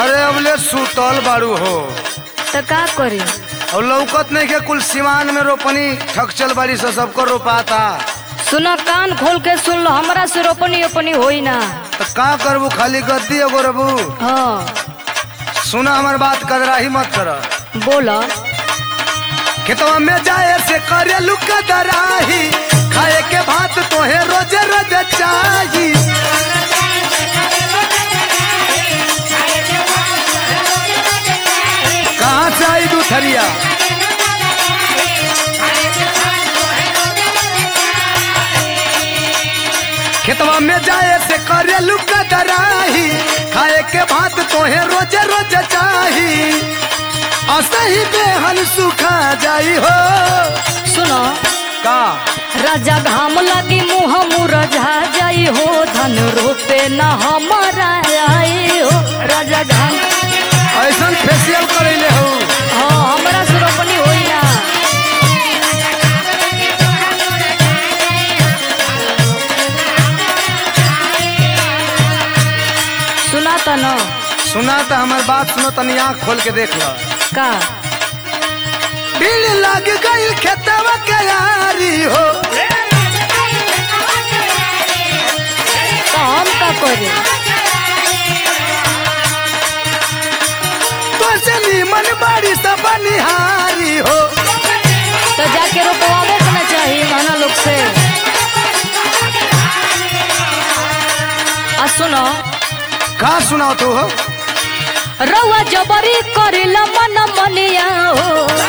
अरे अबले सुतल बाड़ू हो तो का करी और लौकत नहीं के कुल सिवान में रोपनी ठकचल बाड़ी से सबको रोपाता सुनो कान खोल के सुन लो हमरा से रोपनी ओपनी होई ना तो का करबू खाली गद्दी एगो रबू हाँ सुना हमार बात कदराही मत कर बोलो खेतवा में जाए से करे लुक दराही खाए के भात तोहे रोजे रोजे चाही कहाँ से आई दूथरिया खेतवा में जाए से करे लुक दराही खाए के भात तोहे रोजे रोजे चाही असही बेहन सुखा जाई हो सुनो का राजा घाम लगी मुँह मुरझा जाई हो धन रोपे न हमारा आई हो राजा घाम ऐसन फेशियल करैले हो हाँ हमरा से रोपनी होई ना सुना त न सुना तो हमार बात सुनो तनी आँख खोल के देख लो का भीड़ लग गई खेतवा के यारी हो तो हम का करे तो से नीमन बाड़ी सब बनिहारी हो तो जाके रोपवावे के ना चाहिए माना लोग से आ सुनो का सुनाओ तू हो रउआ जबरी करेला मन मनिया हो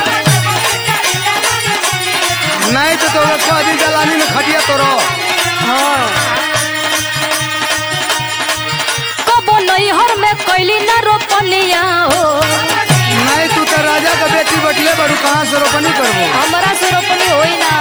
नहीं तो तोरा कभी गलानी में खटिया तोरो हाँ। कबो नैहर में कैली ना रोपनिया हो नहीं तू तो राजा का बेटी बटिए बड़ू कहाँ से रोपनी करबो हमरा से रोपनी होई ना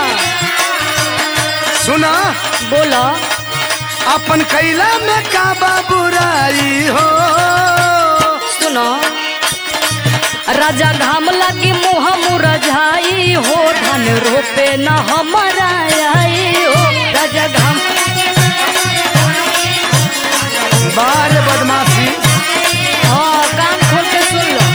सुना बोलो अपन कैला में का बुराई हो सुनो राजा घाम लगी मुँह मुरझाई हो धन रोपे न हमारा आई हो राजा घाम बाहर बदमाशी हाँ कान खोल के सुन लो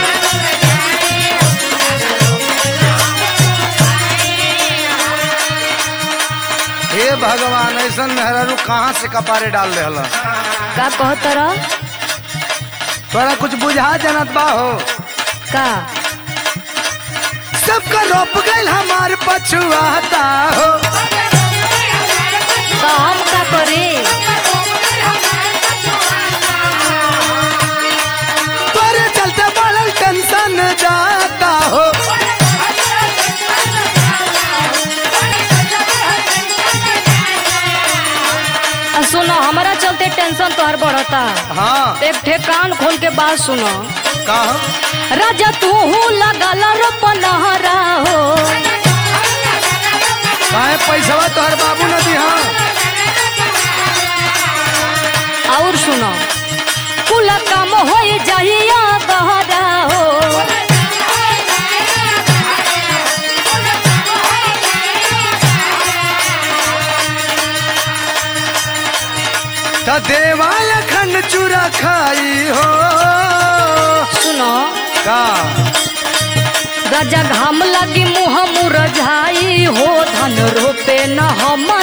हे भगवान ऐसन मेहरारू कहाँ से कपारे डाल रहे हला का कहत रह तोरा कुछ बुझा जनत बा हो का सबका रोप गइल हमार पछुआता हो तो हम का करी तोरे चलते बड़ल टेंशन जाता हो आ सुनो हमारा चलते टेंशन तोहर बढ़ता हाँ एक ठे कान खोल के बात सुनो का हो? राजा तू लगल रोपनहरा हो काहे पैसवा तोहर बाबू न दिहा और सुनो कुल काम हो जाइया गहरा हो त देवाय खंड चूरा खाई हो सुनो का राजा घाम लगी मुँह मुरझाई हो धन रोपे न हम